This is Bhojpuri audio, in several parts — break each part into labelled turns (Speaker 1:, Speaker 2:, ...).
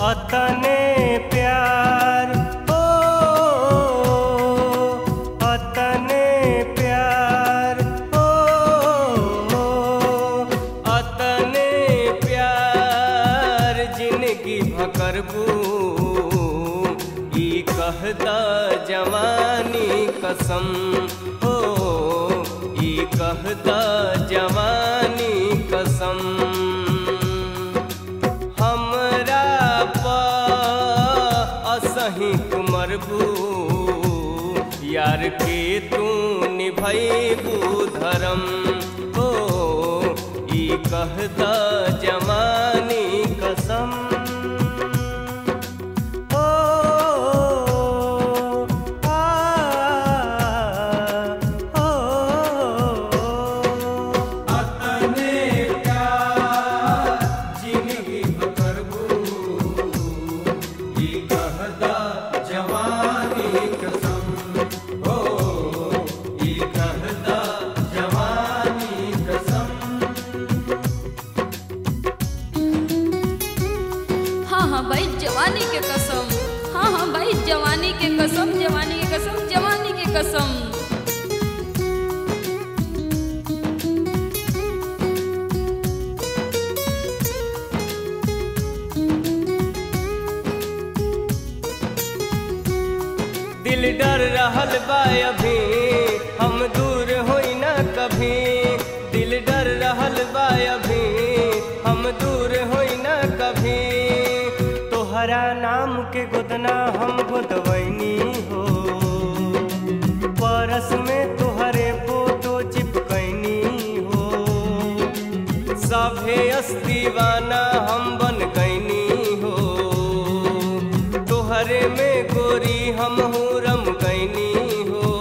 Speaker 1: अतने प्यार ओ अतने प्यार ओ अतने प्यार जिंदगी भकरबू ई कहता जवानी कसम हो ई कहता जवानी कसम हमरा प असही तुमरबू यार के तू निभैबू धर्म हो ई कहता जवानी कसम ओ आ ओ
Speaker 2: अतने प्यार जिंदगी बकरबू ई कहदा जवानी कसम हो ई कहदा जवानी कसम
Speaker 3: हाँ हाँ भाई जवानी के कसम हाँ हाँ भाई जवानी के कसम जवानी के कसम जवानी के कसम
Speaker 1: दिल डर रहल बा अभी हम दूर होई ना कभी दिल डर रहल बा अभी हम दूर होई ना कभी तोहरा नाम के गोदना हम गोदवैनी हो परस में तोहरे फोटो चिपकैनी हो सभे दीवाना हम बन गईनी हो तोहरे में गोरी हम रम गईनी हो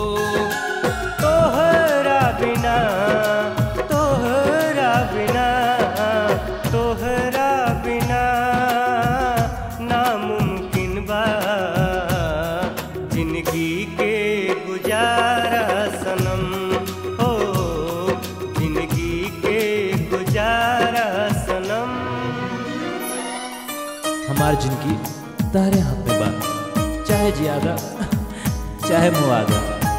Speaker 1: तोहरा बिना तोहरा बिना तोहरा बिना नामुमकिन बा जिंदगी के गुजारा सनम हो जिंदगी के गुजारा सनम
Speaker 4: हमार जिंदगी तारे हाथ में बा चाहे जियादा चाहे मुआदा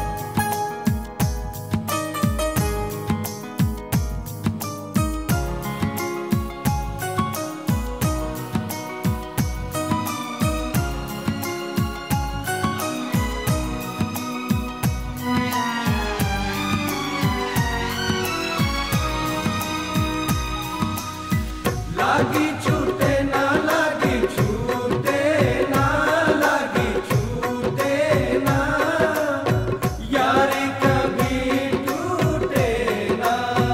Speaker 2: लागी छूटे ना लागी छूटे ना लागी छूटे ना यारी कभी टूटे ना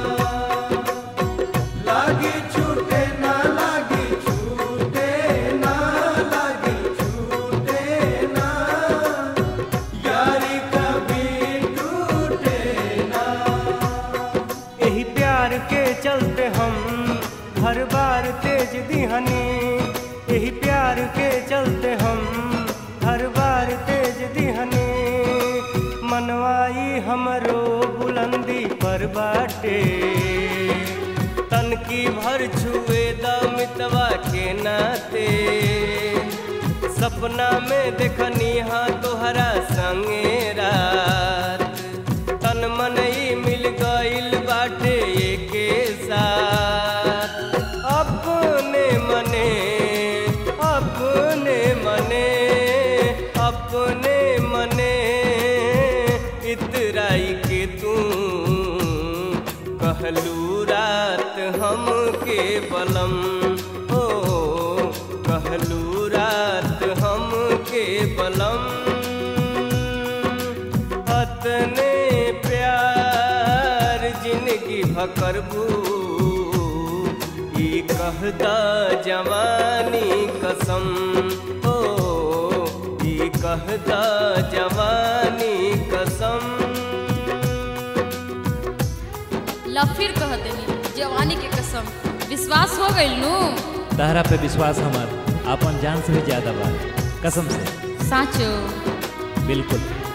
Speaker 2: लागी छूटे ना लागी छूटे ना लागी छूटे ना यारी कभी टूटे ना
Speaker 1: यही प्यार के चलते हम हर बार तेज दिहनी यही प्यार के चलते हम हर बार तेज दिहनी मनवाई हमरो बुलंदी पर बाटे तन की भर छुए दमितवा के नाते सपना में देखनी हाँ तोहरा संगे रात तन मन ही मिल गईल बाटे के साथ अपने मने अपने मने अपने मने इतराई के तू कहलू रात हम के बलम हो कहलू रात हम के बलम अतने प्यार जिंदगी भकरबू ई कहता जवानी कसम हो ई कहता जवानी कसम
Speaker 3: ला फिर कह देनी जवानी के कसम विश्वास हो गइल नु
Speaker 4: तहरा पे विश्वास हमार अपन जान से भी ज्यादा बा कसम से
Speaker 3: साचो
Speaker 4: बिल्कुल